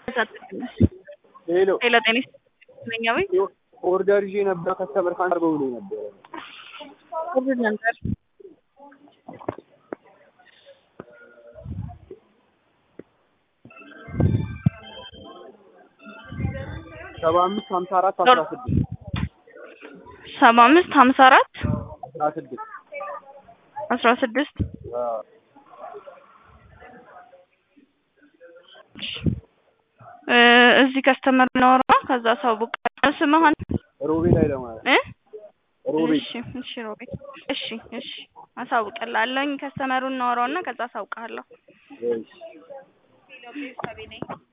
ሄሎ ሌላ ጤና ይስጥልኝ አቤት ኦርደር ይዤ ነበር ከስተመር ካንሰር አድርገው ብሎኝ ነበር። ኦርደር ነበር ሰባ አምስት ሀምሳ አራት አስራ ስድስት ሰባ አምስት ሀምሳ አራት አስራ ስድስት አስራ ስድስት እ እዚህ ከስተመር እናወራ ከዛ ሰው ቡቅ ስምህን ሮቤል ኃይለማርያም እ ሮቤል እሺ እሺ ሮቤል እሺ እሺ አሳውቅልሃለሁኝ ከስተመሩን እናወራውና ከዛ አሳውቅሃለሁ እሺ